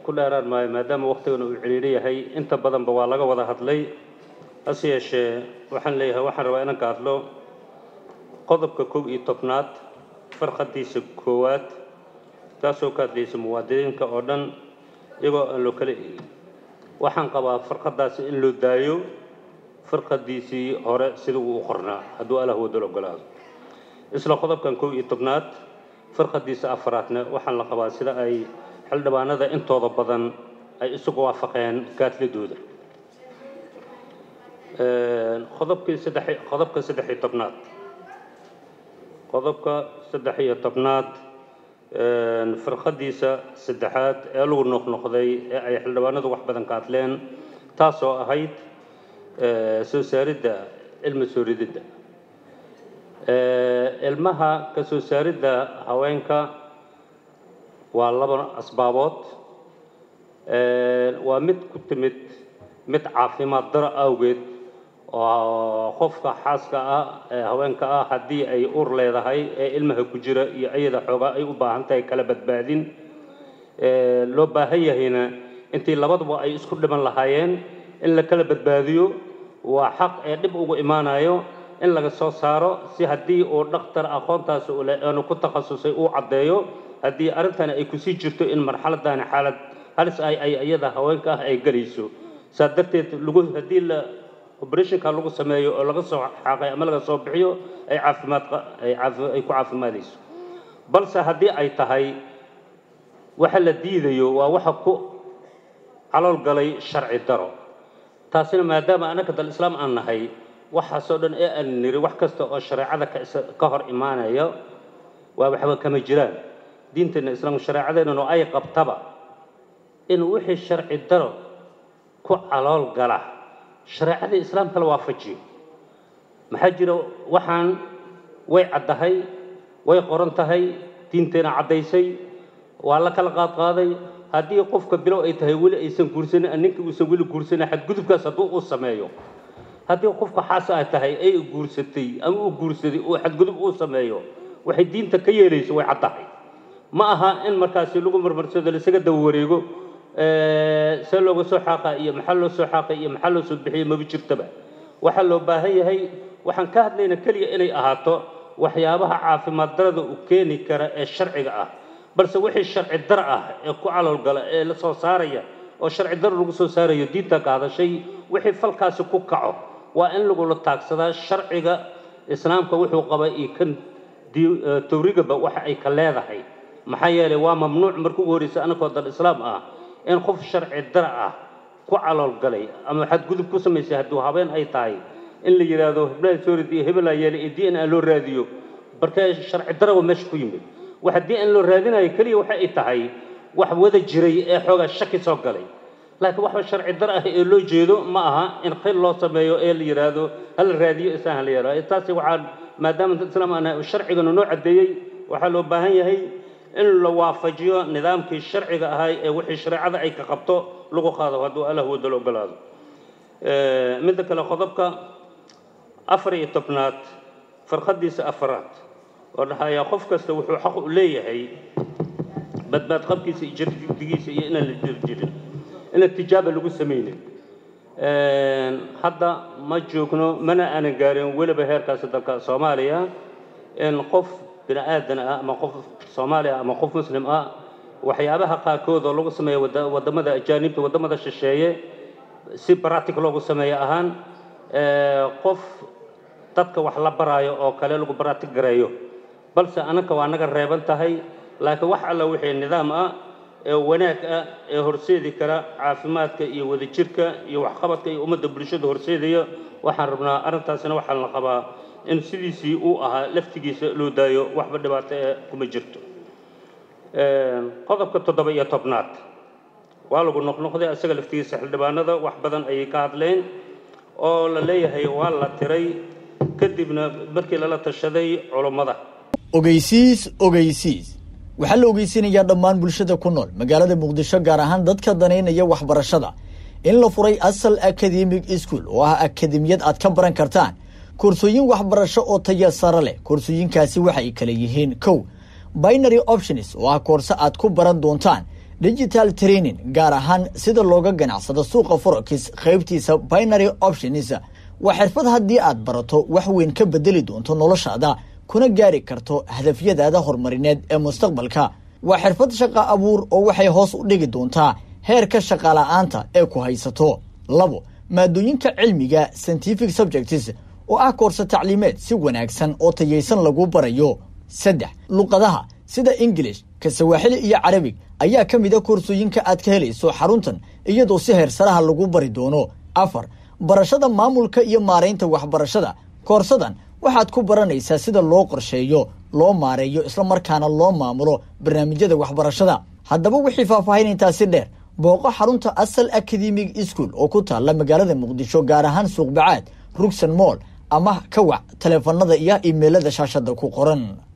ku dheeraan maayo maadaama waktigana uu ciriiri yahay inta badanba waa laga wada hadlay hase yeeshee waxaan leeyahay waxaan rabaa inaan ka hadlo qodobka kow iyo tobnaad farqadiisa koowaad taasoo ka hadlaysa muwaadiniinka oo dhan iyagoo aan loo kala eegin waxaan qabaa farqadaasi in loo daayo farqadiisii hore sida uu u qornaa hadduu allah wadal ogolaado isla qodobkan kow iyo tobnaad farqadiisa afaraadna waxaan la qabaa sida ay xildhibaanada intooda badan ay isugu waafaqeen kaadladooda qodobkii saddex qodobka saddex iyo tobnaad qodobka saddex iyo tobnaad firqadiisa saddexaad ee lagu noqnoqday ee ay xildhibaanadu wax badan ka hadleen taasoo ahayd soo saaridda ilma soo rididda ilmaha ka soo saaridda haweenka waa laba asbaabood waa mid ku timid mid caafimaad daro awgeed oo qofka xaaska ah ee haweenka ah haddii ay ur leedahay ee ilmaha ku jira iyo ayada xoogaa ay u baahan tahay kala badbaadin loo baahan yahayna intii labaduba ay isku dhiman lahaayeen in la kala badbaadiyo waa xaq ee dhib ugu imaanayo in laga soo saaro si haddii uu dhakhtar aqoontaasi ule aanu ku takhasusay uu caddeeyo haddii arrintani ay kusii jirto in marxaladani xaalad halis ay ay iyada haweenka ah ay gelayso saa darteed lagu haddii la operationka lagu sameeyo oo laga soo xaaqay ama laga soo bixiyo ay caafimaad ay caafi ay ku caafimaadayso balse haddii ay tahay waxa la diidayo waa waxa ku calool galay sharci daro taasina maadaama annaga dal islaam aan nahay waxaasoo dhan ee aan niri wax kasta oo shareecada ka ka hor imaanaya waa waxba kama jiraan diinteena islaamka shareecadeennanu ay qabtaba in wixii sharci daro ku calool gala shareecadii islaamka la waafajiyo maxaa jira waxaan way caddahay way qoran tahay diinteena caddaysay waa la kala qaadqaaday haddii qofka bilow ay tahay weli aysan guursanin ninka uusan weli guursanin xadgudubkaas hadduu uu sameeyo haddii qofka xaasa ay tahay ay guursatay ama uu guursaday uu xadgudub uu sameeyo waxay diinta ka yeelayso way caddahay ma aha in markaasi lagu marmarsado laisaga daba wareego see looga soo xaaqa iyo maxaa loo soo xaaqay iyo maxaa loo soo bixiyay maba jirtaba waxaa loo baahan yahay waxaan ka hadlayna keliya inay ahaato waxyaabaha caafimaad darada u keeni kara ee sharciga ah balse wixii sharci dar ah ee ku caloolgala ee la soo saaraya oo sharci dar lagu soo saarayo diinta ka hadashay wixii falkaasi ku kaco waa in lagula taagsadaa sharciga islaamka wuxuu qaba iyo kan tawrigaba waxa ay ka leedahay maxaa yeelay waa mamnuuc marka ugu horreysa anakoo dal islaam ah in qof sharci dar ah ku calool galay ama xadgudub ku samaysay hadduu habeen ay tahay in la yidhaahdo heblaha soorid iyo hebelaa yeelay iyo d n a loo raadiyo barkee sharci darawa meesha ku yimid waxa d n loo raadinayo keliya waxa ay tahay wax wada jiray ee xoogaa shaki soo galay laakiin waxba sharci dar ah ee loo jeedo ma aha in khil loo sameeyo ee la yidhaahdo hala raadiyo isaan hala yidhahdo taasi waxaa maadaama dad islaam aan sharcigana noo caddeeyey waxaa loo baahan yahay in la waafajiyo nidaamkii sharciga ahay ee wixii shareecada ay ka qabto lagu qaado hadduu allah wadalo ogolaado midda kale qodobka afar iyo tobnaad farqadiisa afaraad oo dhahayaa qof kasta wuxuu xaq u leeyahay badbaad qabkiisa iyo jirdigiisa iyo inaan la jir jirin inaan tijaaba lagu samaynin hadda ma joogno mana aanan gaarin weliba heerkaasi dalka soomaaliya in qof bini aadan ah ama qof soomaali ah ama qof muslim ah waxyaabaha qaarkood oo lagu sameeya wadamada ajaanibta wadamada shisheeye si baratic loogu sameeyo ahaan qof dadka wax la baraayo oo kale lagu baratic gareeyo balse anaka waa naga reeban tahay laakiin wax alla wixii nidaam ah ee wanaag ah ee horseedi kara caafimaadka iyo wadajirka iyo waxqabadka iyo ummadda bulshada horseedaya waxaan rabnaa arrintaasina waxaan la qabaa in sidiisii uu ahaa laftigiisa loo daayo waxba dhibaato ee kuma jirto qodobka toddoba iyo tobnaad waa lagu noqnoqday isaga laftigiisa xildhibaanada wax badan ayay ka hadleen oo la leeyahay waa la tiray kadibna markii lala tashaday culummada ogeysiis ogeysiis waxaa la ogeysinayaa dhammaan bulshada ku nool magaalada muqdisho gaar ahaan dadka danaynaya waxbarashada in la furay asal academic school oo ah akademiyad aad ka baran kartaan koorsooyin waxbarasho oo taya sare leh koorsooyinkaasi waxay kala yihiin kow binary options oo ah koorse aad ku baran doontaan digital training gaar ahaan sida looga ganacsado suuqa forex qaybtiisa binary options waa xirfad haddii aad barato wax weyn ka bedeli doonto noloshaada kuna gaari karto hadafyadaada horumarineed ee mustaqbalka waa xirfad shaqa abuur oo waxay hoos u dhigi doontaa heerka shaqala-aanta ee ku haysato labo maadooyinka cilmiga scientific subjects oo ah koorse tacliimeed si wanaagsan oo tayaysan lagu barayo saddex luqadaha sida ingilish ka sawaaxili iyo carabig ayaa ka mid a koorsooyinka aad ka helayso xaruntan iyadoo si heersaraha lagu bari doono afar barashada maamulka iyo maaraynta waxbarashada koorsadan waxaad ku baranaysaa sida loo qorsheeyo loo maareeyo islamarkaana loo maamulo barnaamijyada waxbarashada haddaba wixii faahfaahin intaasi dheer booqo xarunta asal academic school oo ku taalla magaalada muqdisho gaar ahaan suuqbacaad rugsan moll ama ka wac taleefanada iyo imeilada shaashada ku qoran